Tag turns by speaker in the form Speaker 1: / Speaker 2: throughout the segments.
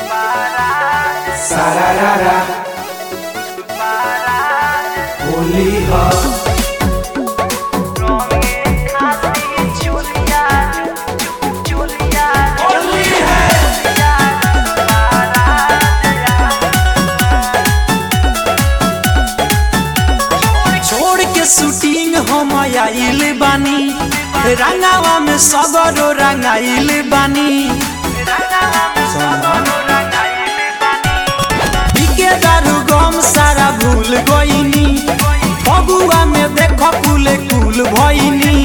Speaker 1: सारारारा होली ह
Speaker 2: छोड़ के शूटिंग हम आइल बानी रंगावा में सगरो रंगाइल बानी बिके दारू गम सारा भूल गईनी फगुआ में देख कुल कुल भईनी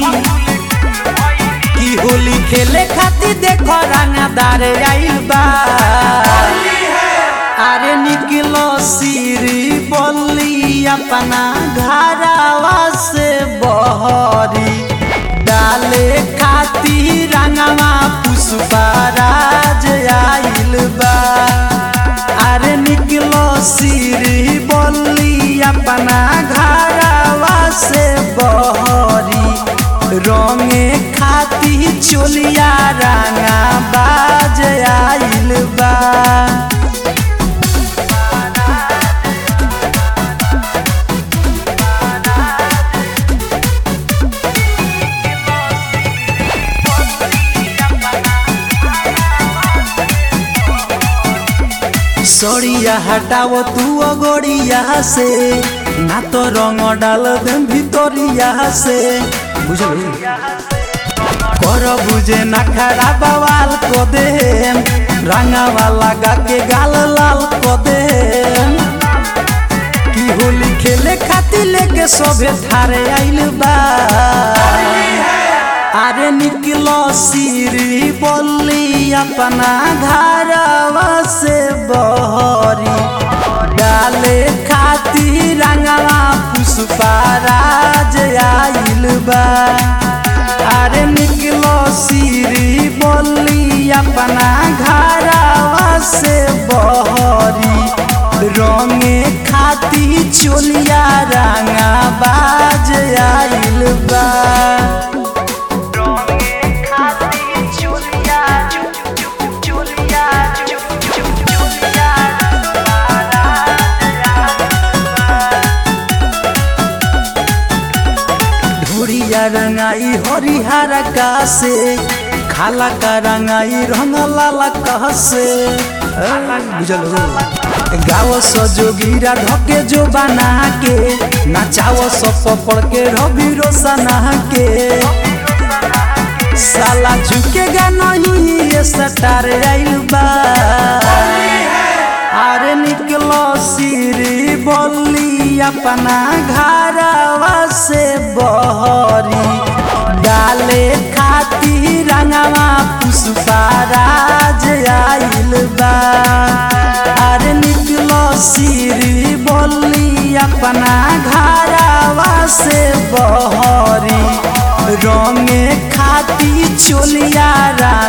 Speaker 2: की होली खेले खातिर देख रंगदार आइल बा अरे निकलो सीरी बोली अपना घरवा से बहरी डाले खातिर रंगवा पुष्पराज आइल बा अरे निकलो सीरी बोली अपना घरवा से बहरी रंगे खातिर चोलिया रंगा बाज आइल बा सड़िया हटाओ तू अगोड़िया से ना तो रंग डाल दे भितरिया से बुझल कर बुझे ना खरा बवाल को दे रंगावा लगा के गाल लाल को दे की होली खेले खातिर लेके सभे थारे आइल बा अरे निकलो सीरी बोली अपना घरवा से बहरी डाले खातिर रंगवा पुष्पराज आइल बा अरे निकलो सीरी बोली अपना घरवा से बहरी रंगे खातिर चोलिया रंगा बाज आइल बा ढोरिया रंगाई हरिहर का से खाला का रंगाई रंग लाला कह से बुझल गाओ सजोगीरा ढके जो बना के नचाओ सब पड़ के रवि रोशना के साला झुकेगा नहीं ये सटार आइल बा अरे निकलो सीरी बोली अपना घरवा से बहरी डाले खातिर रंगवा पुष्पराज आइल बा अरे निकलो सीरी बोली अपना घरवा से बहरी रंगे खातिर चोलिया